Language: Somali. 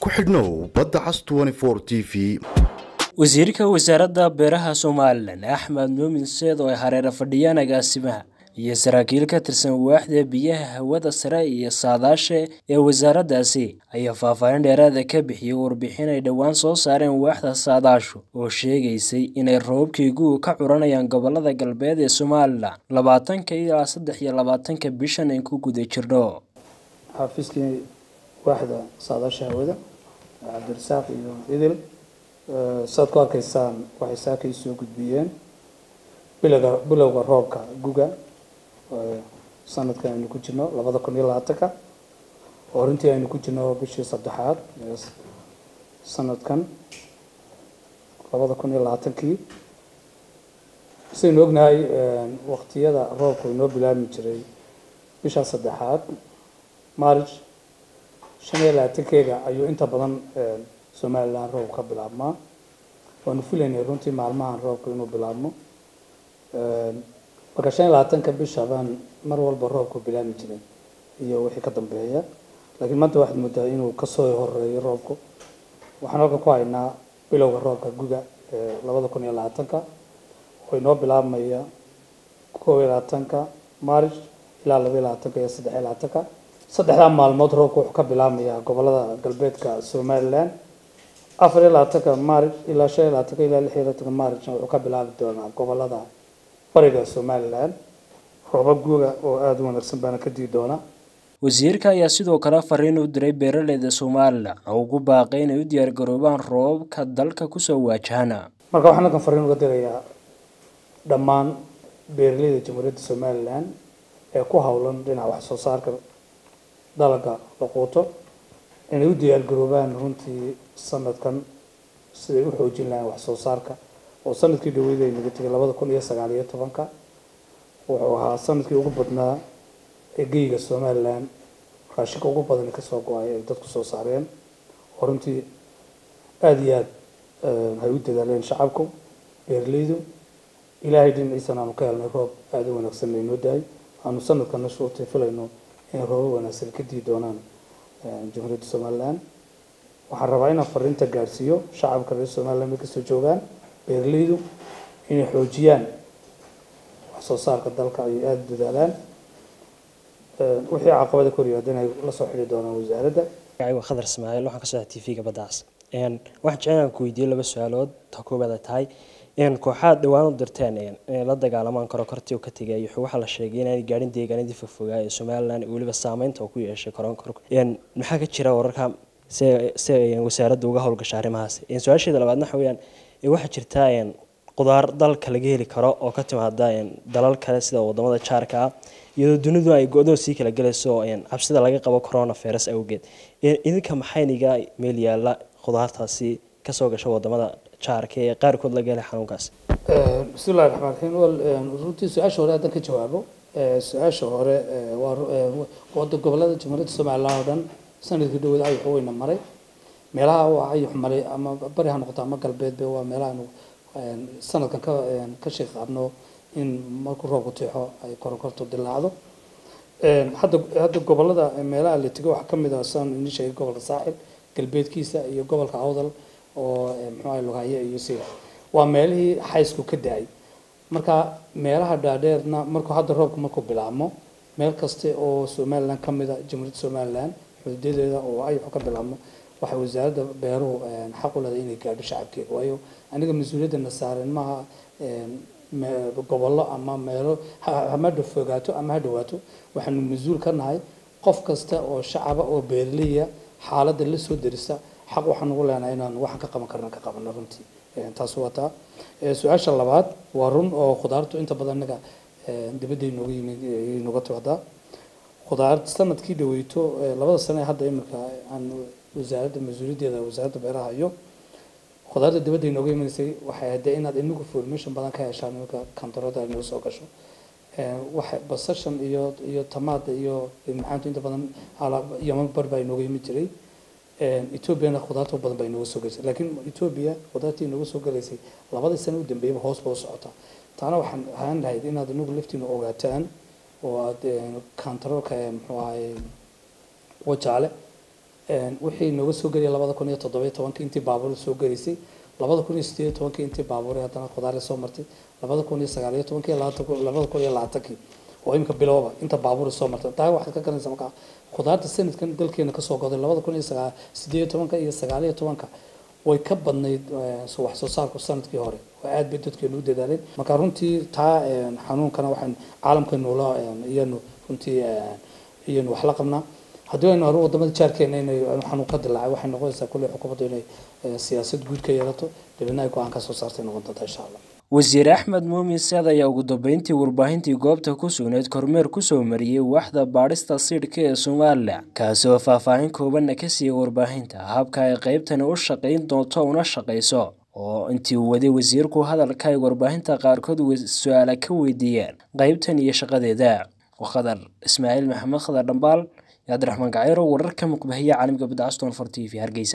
ku xidhnow badda cas t v wasiirka wasaaradda beeraha somalilan axmed muumin seed oo ay hareera fadhiyaan agaasimaha iyo saraakiil ka tirsan waaxda biyaha hawada sare iyo saadaasha ee wasaaraddaasi ayaa faahfaahin dheeraada ka bixiyey warbixin ay dhowaan soo saareen waaxda saadaashu oo sheegaysay inay roobabkii gu'u ka curanayaan gobolada galbeed ee somalilan labaatanka ilaa saddex iyo labaatanka bishan ay ku guda jirno xafiiskii waaxda saadaasha hawada cabdirasaaq iyo idil saad ku arkaysaan waxay saakay soo gudbiyeen bilowga bilowga roobka guga sanadkan aynu ku jirno labada kun iyo labaatanka oo runtii aynu ku jirno bishii saddexaad sanadkan labada kun iyo labaatankii sidaynu ognahay waqtiyada roobku inoo bilaabmi jiray bisha saddexaad march shan iyo labaatankeega ayuu inta badan somalilan roob ka bilaabmaa waanu filaynay runtii maalmahan roobka inuu bilaabmo marka shan iyo labaatanka bisha baan mar walba roobku bilaabmi jiray iyo wixii ka dambeeya laakiin maanta waxaad moodaa inuu kasoo horeeyo roobku waxaan halkan ku haynaa bilowga roobka guga ee labada kun iyo labaatanka oo inoo bilaabmaya kow iyo labaatanka march ilaa laba iyo labaatanka iyo saddex iyo labaatanka saddexdaa maalmood roobku wuxuu ka bilaabmayaa gobolada galbeedka somalilan afar iyo labaatanka march ilaa shan iyo labaatanka ilaa lix iyo labaatanka marchna wuxuu ka bilaabi doonaa gobolada bariga somalilan roobab guga oo aada u wanaagsan baana ka dii doona wasiirka ayaa sidoo kale fariin u diray beeraleyda somalilan oo ugu baaqay inay u diyaargaroobaan roobabka dalka kusoo waajahana marka waxaan halkan fariin uga dirayaa dhammaan beeraleyda jamhuuriyadda somalilan ee ku howlan dhinaca wax soo saarka dalaga la quuto inay u diyaargaroobaan runtii sanadkan siday u xoojin lahayn wax soo saarka oo sanadkii dhaweyd ay naga tegay labada kun iyo sagaal iyo tobanka wuxuu ahaa sanadkii ugu badnaa ee geyga somalilan raashinka ugu badan kasoo go-ay ay dadku soo saareen oo runtii aada iyo aada hay u dadaaleen shacabku beeraleydu ilaahay dhinaciisana aanu ka helnay roob aada u wanaagsan laynoo dahay aanu sanadkana shuurtay filayno inay roobo wanaagsan ka dii doonaan jamhuuriyadda somalilan waxaan rabaa inaan fariinta gaadhsiiyo shacabka reer somalilan may kasoo joogaan beeraleydu inay xoojiyaan wax soo saarka dalka ay aada u dadaalaan wixii caqabada kor yimaada inay la soo xidhi doonaan wasaaradda waa khadar ismaaciil waxaan ka socdaa t v-ga baddaas waxaan jecel inaan ku weydiiyo laba su-aalood ta koobaad ay tahay kooxaad dhowaan u dirteen inay la dagaalamaan korokortii uu ka tegay waxaa la sheegay inaanay gaadhin deegaanadii fogfogaa ee somalilan weliba saameynta uu ku yeeshay koronkorka maxaa ka jira wararka se se wasaaradda uga howlgasha arrimahaas su-aasheeda labaadna waxa weyaan waxaa jirta qudaar dalka laga heli karo oo ka timaada dalal kale sida wadamada jaarka ah iyadoo dunidu ay go-doon sii kala gelayso cabsida laga qabo corona virus awgeed idinka maxayniga meel yaala khudaartaasi kasoo gasha wadamada jaarka ee qaarkood laga helay xanuunkaas bismillahi raxmaan raxiim wal runtii su-aasha hore haddaan ka jawaabo su-aasha hore waa wada gobolada jamhuuriyadda somalilan oo dhan sanadkii dhaweed ayux weyna maray meelaha waa ayux maray ama bari ha noqoto ama galbeedba waa meelaha sanadkan ka ka sheeg qabno in markuu roobku tixo ay koronkorto dilaacdo hadda hadda gobolada meelaha la tego waxaa kamid ah saan ini sheegay gobolka saaxil galbeedkiisa iyo gobolka awdal oo muxuu ahay lughaye iyo sida waa meelihii xaysku ka da-ay marka meelaha dhaadheerna markuu hadda roobku markuu bilaabmo meel kaste oo somalilan kamid a jamhuuriyadda somalilan xuduudadeeda oo ayuxu ka bilaabmo waxay wasaaradda beeruhu xaq u leedahay inay gaadho shacabkeeda waayo aniga mas-uuliyadana saaran maaha gobollo ama meelo hama fogaato ama ha dhawaato waxaanu mas-uul ka nahay qof kasta oo shacaba oo beerleya xaaladda la soo derisa xaq waxaan ugu leenahay inaan waxaan ka qaban karna ka qabano runtii taas waa taa su-aasha labaad waa run oo khudaartu inta badan inaga dibadda inooga yimid inooga timaadaa khudaar sanadkii dhaweyto labada sane hadda iminka aan wasaaradda mas-uuliyaddeeda wasaaradda beeraha iyo khudaarta dibadda inooga imanaysay waxay hadee inaad inagu formation badan ka heshaan iminka kantarada inoo soo gasho waxa basashan iyo iyo tamaada iyo maxaantu inta badan yaman bar baa inooga yimid jiray ethoobiana khudaarta badan baa inooga soo gelaysay laakiin ethoobia khudaartii inooga soo gelaysay labadii sano u dambeeyaba hoos ba u socotaa taana waxaan ahaan lahayd inaad inagu laftiina ogaataan oo aad kantaroolka muxuu ahay wajaale wixii nooga soo gelaya labada kun iyo toddobiyo tobankii intii baabuur soo gelaysay labada kun iyo sideed iyo tobankii intii baabuur haddana khudaar soo martay labada kun iyo sagaal iyo tobankii labada kun iyo labaatankii oo imika bilowba inta baabuur soo martay taa waxaad ka garanaysaa markaa khudaarta sanadkan dalkeena kasoo goday labada kun iyo sagaal sideed iyo tobanka iyo sagaal iyo tobanka way ka badnayd wax soo saarku sanadkii hore oo aad bay dadkeenu u dadaaleen marka runtii taa xanuunkana waxaan caalamka noola iyanu runtii iyanu wax la qabnaa haddii aynu hore wadamada jaarkeena inay xanuun ka dilaacay waxay noqonaysaa kulley xukuumaddu inay siyaasad guud ka yeelato dibadna ay go-aan ka soo saartay noqon doonta insha allah wasiir axmed muumin seed ayaa ugu dambeyntii warbaahintii goobta ku sugnayd kormeer kusoo mariyey waaxda baadhista siidhka ee somalilan kaasi oo faahfaahin koobanna ka siiyey warbaahinta habka ay qaybtani u shaqayn doonto una shaqayso oo intii uu waday wasiirku hadalka ay warbaahinta qaarkood su-aala ka weydiiyeen qaybtan iyo shaqadeeda khadar ismaaciil maxamed khadar dhambaal iyo cabdiraxmaan gacayro wararka muqbahiya caalamka badda aston for t v hargeysa